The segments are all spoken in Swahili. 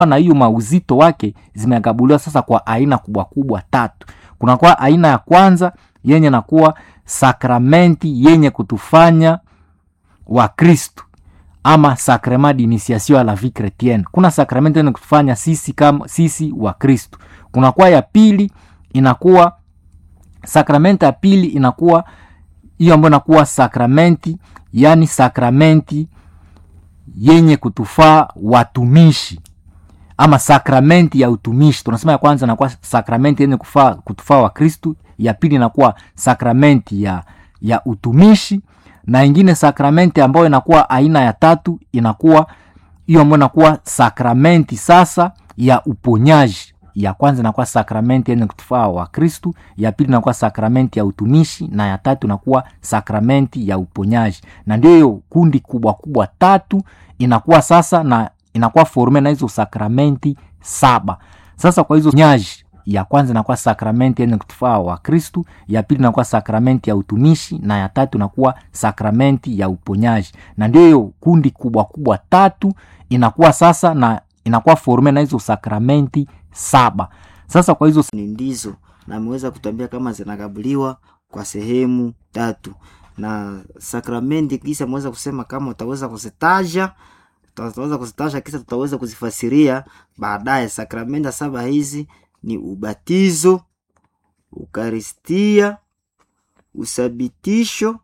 na hiyo mauzito wake zimegabuliwa sasa kwa aina kubwa kubwa tatu kunakuwa aina ya kwanza yenye nakuwa sakramenti yenye kutufanya wa kristu ama sacrement d'initiation à la vie chrétienne kuna sakramenti yenye kutufanya sisi kama sisi wa kristu kunakuwa ya pili inakuwa sakramenti ya pili inakuwa hiyo ambayo inakuwa sakramenti yani sakramenti yenye kutufaa watumishi ama sakramenti ya utumishi tunasema ya kwanza inakuwa sakramenti yenye kufaa kutufaa wa kristu ya pili inakuwa sakramenti ya ya utumishi na ingine sakramenti ambayo inakuwa aina ya tatu inakuwa hiyo ambayo inakuwa sakramenti sasa ya uponyaji ya kwanza inakuwa sakramenti yenye kutufaa wa kristu ya pili inakuwa sakramenti ya utumishi na ya tatu inakuwa sakramenti ya uponyaji na ndio hiyo kundi kubwa kubwa tatu inakuwa sasa na inakuwa forme na hizo sakramenti saba sasa kwa hizo nyaji ya kwanza inakuwa sakramenti yenye kutufaa wa kristu ya pili inakuwa sakramenti ya utumishi na ya tatu inakuwa sakramenti ya uponyaji na ndio hiyo kundi kubwa kubwa tatu inakuwa sasa na inakuwa forme na hizo sakramenti saba sasa kwa hizo ni ndizo na ameweza kutuambia kama zinagabuliwa kwa sehemu tatu na sakramenti kisa ameweza kusema kama utaweza kuzitaja tutaweza kuzitaja kisa tutaweza kuzifasiria baadaye sakramenti saba hizi ni ubatizo ukaristia usabitisho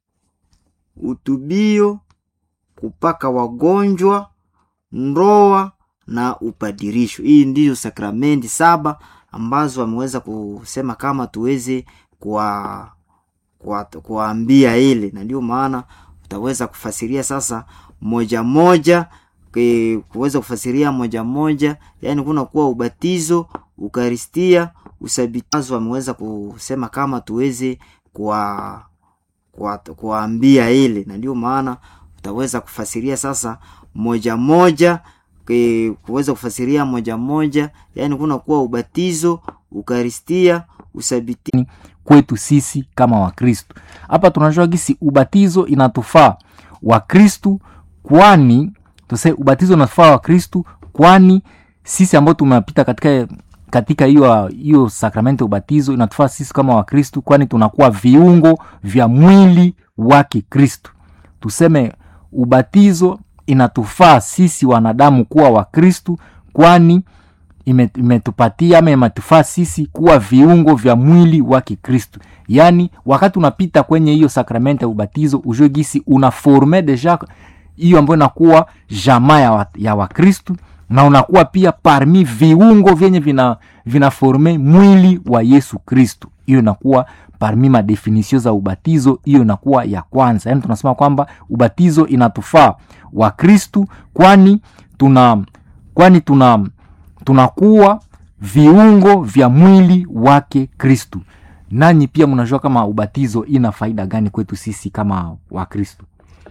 utubio kupaka wagonjwa ndoa na upadirisho hii ndiyo sakramenti saba ambazo ameweza kusema kama tuweze kuwa kuwaambia ile na ndio maana utaweza kufasiria sasa moja moja ke, kuweza kufasiria moja moja yaani kuna kuwa ubatizo ukaristia usabitazo ameweza kusema kama tuweze kuwa kuwaambia ile na ndio maana utaweza kufasiria sasa moja moja ke, kuweza kufasiria moja moja yaani kuna kuwa ubatizo ukaristia usabiti kwetu sisi kama wakristu hapa tunajua gisi ubatizo inatufaa wakristu kwani tuse ubatizo unatufaa wakristu kwani sisi ambao tumepita katika katika hiyo hiyo sakramenti ya ubatizo inatufaa sisi kama wakristu kwani tunakuwa viungo vya mwili wake kristu tuseme ubatizo inatufaa sisi wanadamu kuwa wakristu kwani imetupatia ama imetufaa sisi kuwa viungo vya mwili wa kikristu yaani wakati unapita kwenye hiyo sakramenti ya ubatizo ujue gisi unaforme deja hiyo ambayo inakuwa jamaa ya, wa, ya wakristu na unakuwa pia parmi viungo vyenye vina vinaforme mwili wa yesu kristu hiyo inakuwa parmi madefinisio za ubatizo hiyo inakuwa ya kwanza yaani tunasema kwamba ubatizo inatufaa wakristu kwani tuna kwani tuna tunakuwa viungo vya mwili wake kristu nanyi pia mnajua kama ubatizo ina faida gani kwetu sisi kama wakristu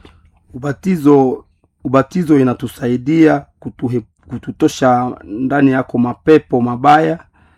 ubatizo ubatizo inatusaidia kutuhe, kututosha ndani yako mapepo mabaya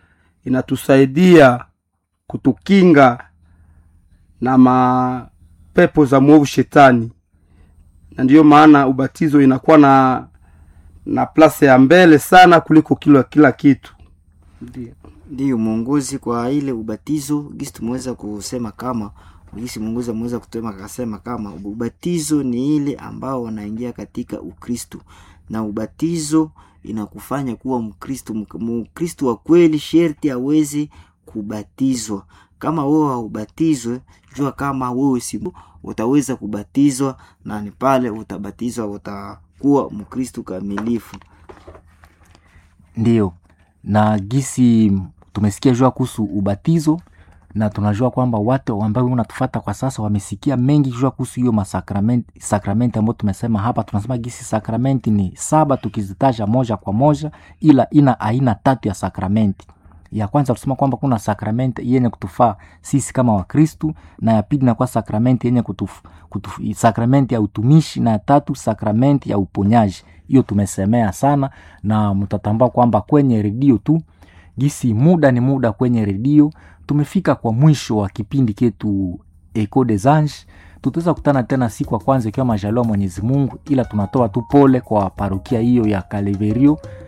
inatusaidia kutukinga na mapepo za mwovu shetani na ndiyo maana ubatizo inakuwa na na plase ya mbele sana kuliko kila kila kitu ndio ndiyo mwongozi kwa ile ubatizo gisi tumeweza kusema kama gisi mwongozi ameweza kutema akasema kama ubatizo ni ile ambao wanaingia katika ukristu na ubatizo inakufanya kuwa mkristu mkristu wa kweli sherti aweze kubatizwa kama wewe haubatizwe jua kama wewe si utaweza kubatizwa na ni pale utabatizwa utakuwa mkristu kamilifu ndiyo na gisi tumesikia jua kuhusu ubatizo na tunajua kwamba watu ambao unatufata kwa sasa wamesikia mengi jua kuhusu hiyo masakramenti sakramenti ambayo tumesema hapa tunasema gisi sakramenti ni saba tukizitaja moja kwa moja ila ina aina tatu ya sakramenti ya kwanza tusema kwamba kuna sakramenti yenye kutufaa sisi kama wakristu na ya pili inakuwa sakramenti yenye kutuf, kutuf, sakramenti ya utumishi na ya tatu sakramenti ya uponyaji hiyo tumesemea sana na mtatambua kwamba kwenye redio tu gisi muda ni muda kwenye redio tumefika kwa mwisho wa kipindi ketu eco des anges tutaweza kutana tena siku ya kwanza ikiwa majaliwa mwenyezi mungu ila tunatoa tu pole kwa parokia hiyo ya kaleverio